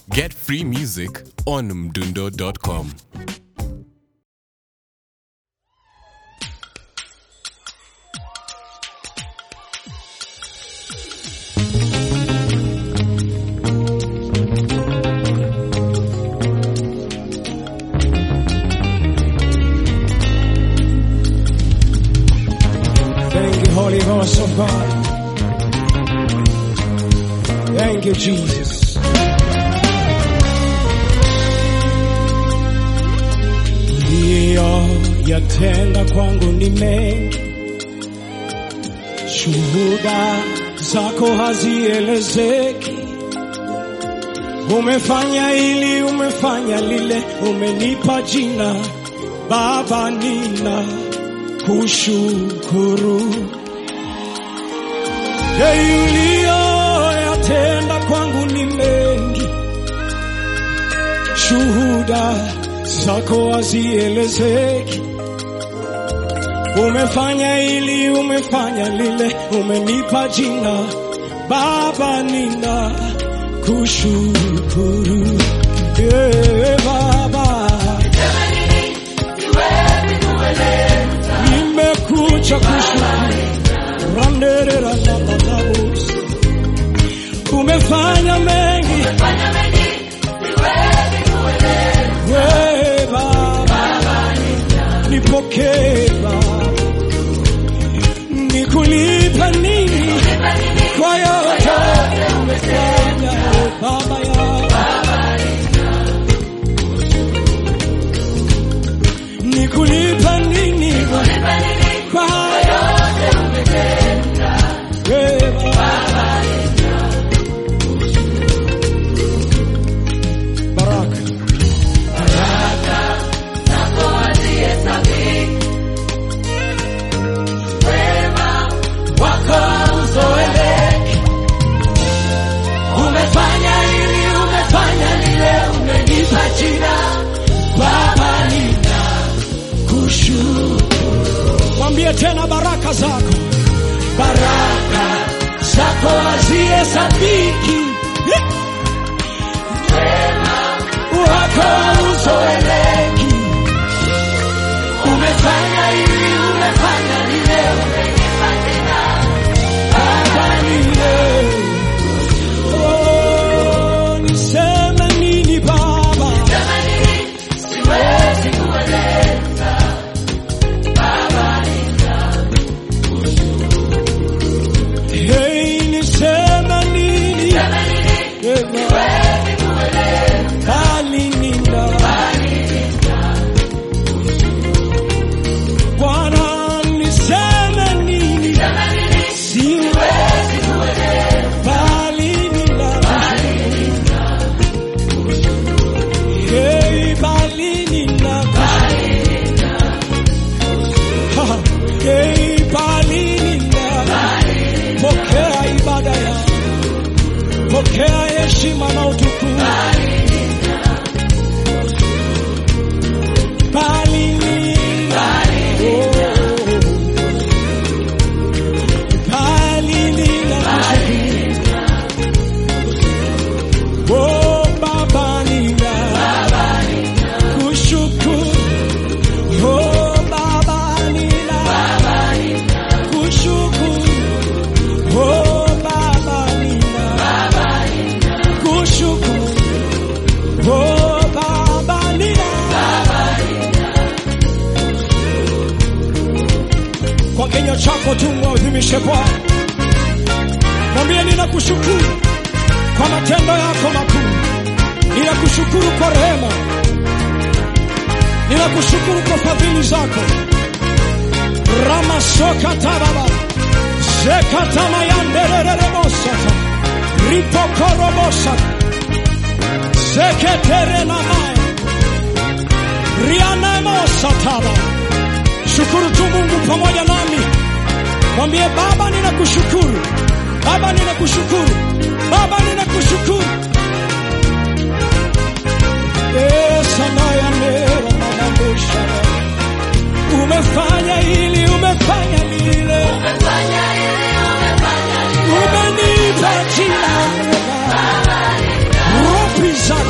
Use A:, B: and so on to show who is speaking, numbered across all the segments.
A: Get free music on mdundo.com.
B: Thank you, Holy Ghost of God. Thank you, Jesus. Ndiyo yatenda kwangu ni mengi, shuhuda zako hazielezeki. Umefanya hili, umefanya lile, umenipa jina Baba, nina kushukuru uliyoyatenda kwangu ni mengi, shuhuda zako hazielezeki. Umefanya hili, umefanya lile, umenipa jina Baba, nina kushukuru yeah, Baba nimekuja kushukuru randerera na madhabus umefanya mengi we baba nipokee baba nikulipa nini kwa yote umefanya baba ya nikulipa nini kwa yote we baba baraka wako uzoeleki. Umefanya hili, umefanya lile, umenipa jina Baba, nina kushukuru. Mwambie tena baraka zako, baraka zako hazihesabiki, wako uzoeleki. Umefanya hili, umefanya lile, umenipa jina Baba, nina Oh, niseme nini Baba? Hey, niseme nini? Eh, bali nina. Bwana, niseme nini? Siwezi bali nina. Hey, bali nina. Ha, hey, bali nina. Pokea ibada ya pokea heshima na utukufu. Bali nina. Oh. Bali nina. Oh, Baba nina. Kushukuru. Oh, Baba nina. Kushukuru. Oh, Baba nina. Kushukuru. Oh, Baba nina. Kwa kinywa chako tu mwadhimishe Bwana, mwambie ninakushukuru kwa matendo yako makuu, ninakushukuru kwa rehema, ninakushukuru kwa fadhili zako. ramasokatavava zekatamayanderereremosata ripokorobosata zeketerenamae rianemosatava shukuru tu mungu pamoja nami mwambie baba ninakushukuru baba ninakushukuru baba ninakushukuru esanayanera mamambushara umefanya hili umefanya lile umenipa jina Roho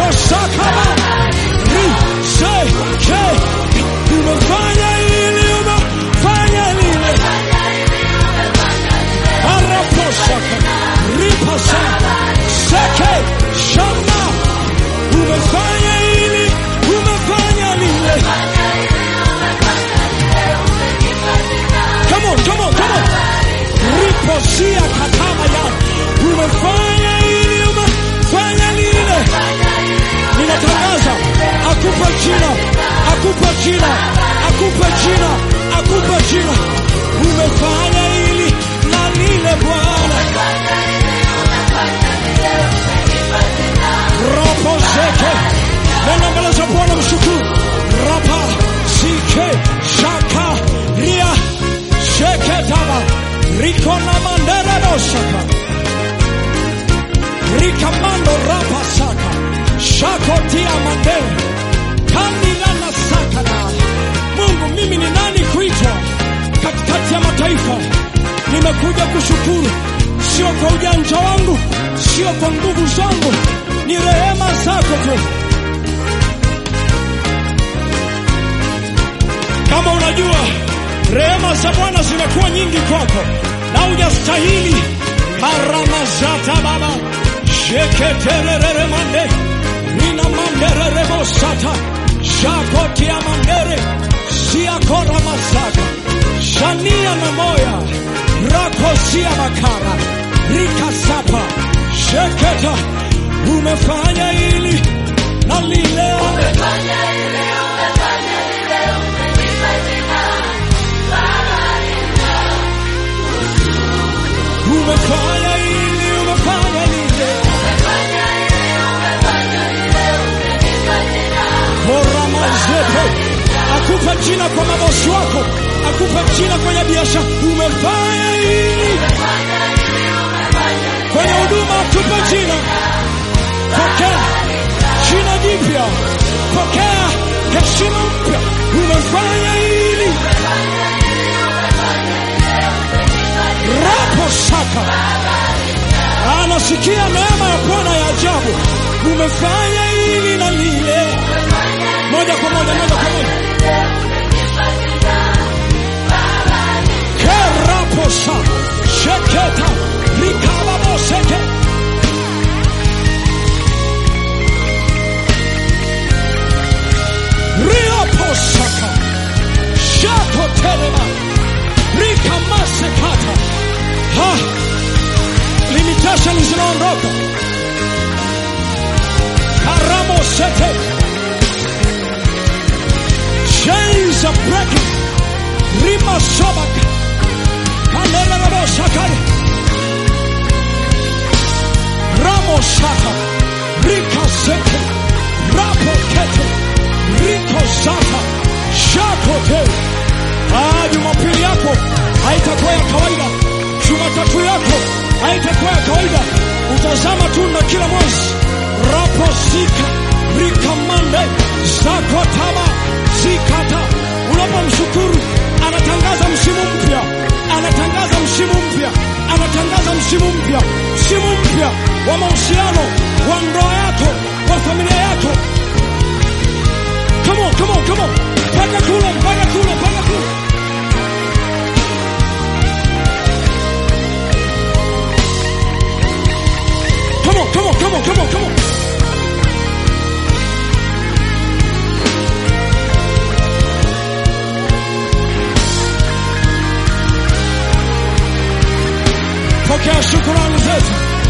B: rapo sakaba ri se ke umefanya ili umefanya lile arapo saka ripa sa seke shama umefanya ili umefanya lile come on come on come on riposia katama ya umefanya ili umefanya lile ninatangaza akupe jina akupe jina akupe jina akupe jina umefanya ili na lile bwana ropo zeke nenda mbele za bwana mshukuru rapa sike shaka ria sheke taba riko na mandere dosaka rikamando rapa saka shako tia mandere kandila na saka na mungu mimi ni nani kuitwa katikati ya mataifa nimekuja kushukuru sio kwa ujanja wangu sio kwa nguvu zangu ni rehema zako tu kama unajua rehema za bwana zimekuwa nyingi kwako na hujastahili haramazata baba sheketererere mande nina manderere bosata shakotia mandere siakora masaka shania na moya rakosia makara rikasapa sheketa umefanya ili na lile umefanya ili umefanya lile koramazete akupa jina kwa mabosi wako akupa jina kwenye biashara umefanya ili kwenye huduma akupa jina pokea jina jipya pokea heshima mpya umefanya ili rapo saka anasikia neema ya bwana ya ajabu umefanya ili na lile moja kwa moja moja kwa moja keraposa sheketa rikababoseke rioposaka shakotelema rikamasekata ha limitation zinaondoka karamosete chains are breaking rimasobaka kalererabosakale ramosaka rikasete rapokete rikozaka shakote Ah, jumapili yako haitakuwa ya kawaida jumatatu yako haitakuwa ya kawaida utazama tunda kila mwezi raposika rikamande zakotaba zikata unapomshukuru anatangaza msimu mpya anatangaza msimu mpya anatangaza msimu mpya msimu mpya wa mahusiano wa ndoa yako wa familia yako come on, come on, come on. mpaka kule mpaka kule mpaka kule Come on, come on, come on, come on, come on. Pokea shukurani zetu,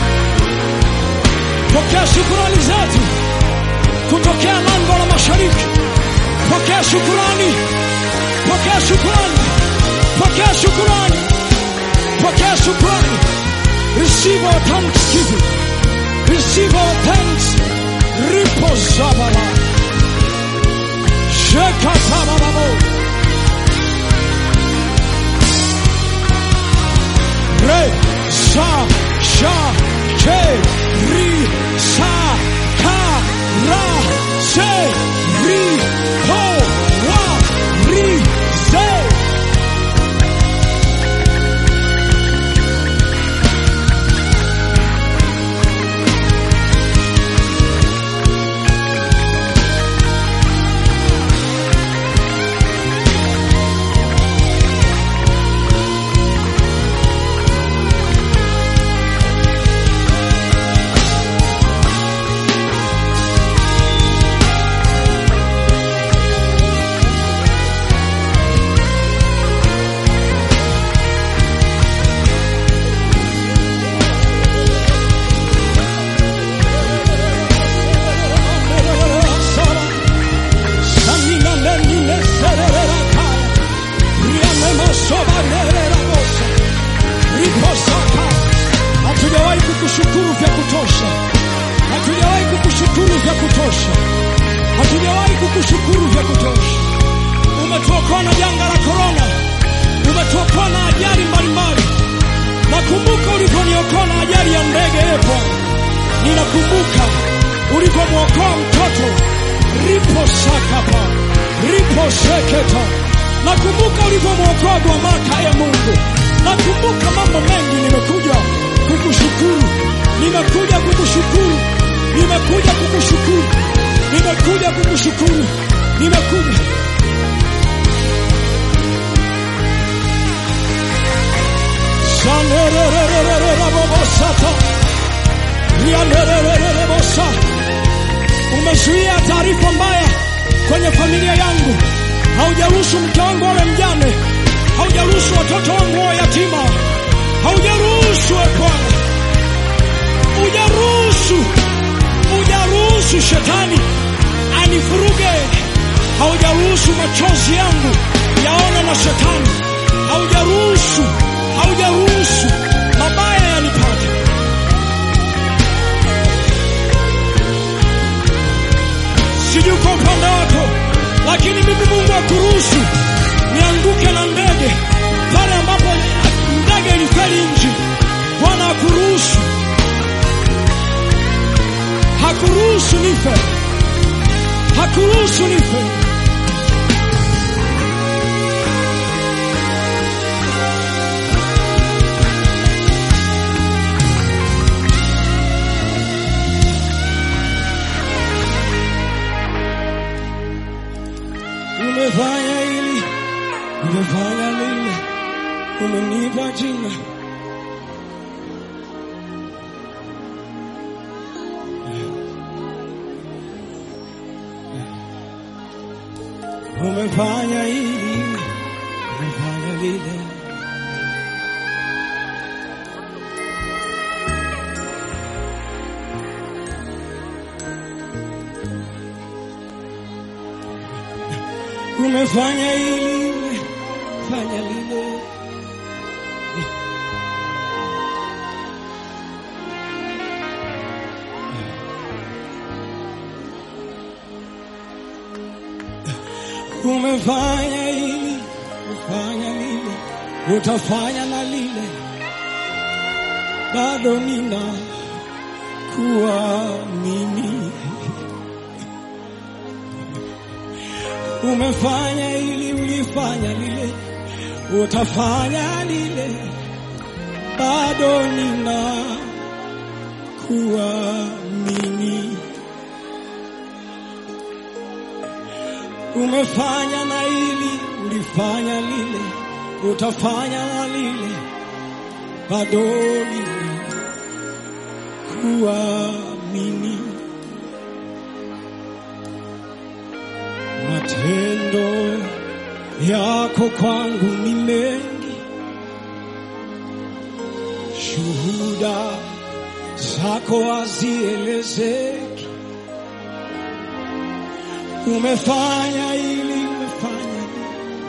B: pokea shukurani zetu kutokea lango la mashariki. Pokea shukurani, pokea shukurani, pokea shukurani, pokea shukurani. Receive our thanksgiving. Receive our thanks. Ripo zabala. Sheka tabababo. Re sa sha ke ri sa ka ra se ri ho wa ri se. vya kutosha, hatujawahi kukushukuru vya kutosha. Umetuokoa na janga la korona, umetuokoa na ajali mbalimbali. Nakumbuka ulivyoniokoa na ajali ya ndege epo, ninakumbuka ulivyomwokoa mtoto ripo sakapa ripo seketa. Nakumbuka ulivyomwokoa Gwamaka, e Mungu. Nakumbuka mambo mengi, nimekuja kukushukuru, nimekuja kukushukuru, nimekuja kukushukuru, nimekuja kukushukuru, nimekuja Shanerererererabobosata. Rianererererebosa. Umezuia taarifa mbaya kwenye familia yangu, haujaruhusu mke wangu awe mjane, haujaruhusu watoto wangu wawe yatima, haujaruhusu e Bwana, hujaruhusu, hujaruhusu shetani anifuruge, haujaruhusu machozi yangu yaone na shetani, haujaruhusu, haujaruhusu mabaya yanipate. sijui kwa upande wako, lakini mimi Mungu akuruhusu nianguke na ndege pale ambapo ndege ilifeli nchi. Bwana akuruhusu, hakuruhusu nife, hakuruhusu nife. Umefanya hili, umefanya lile, umenipa jina. Umefanya hili, umefanya lile. Umefanya hili, umefanya lile. Umefanya hili, umefanya lile, utafanya na lile, bado nina kuamini. Umefanya hili, ulifanya lile, utafanya lile, bado nina kuamini. Umefanya na hili, ulifanya lile, utafanya na lile, bado nina kuamini. Matendo yako kwangu ni mengi, shuhuda zako hazielezeki. Umefanya hili, umefanya hili.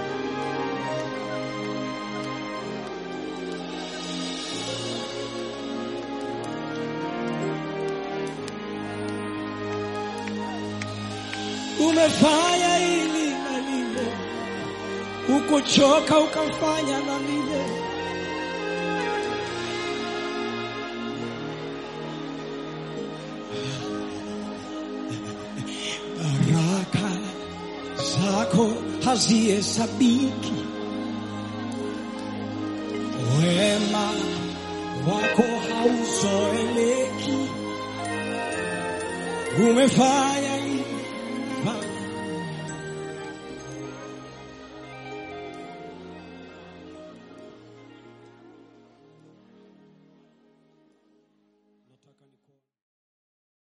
B: Umefanya hili na lile, ukuchoka ukafanya na lile. Baraka zako hazihesabiki, wema wako hauzoeleki. Umefanya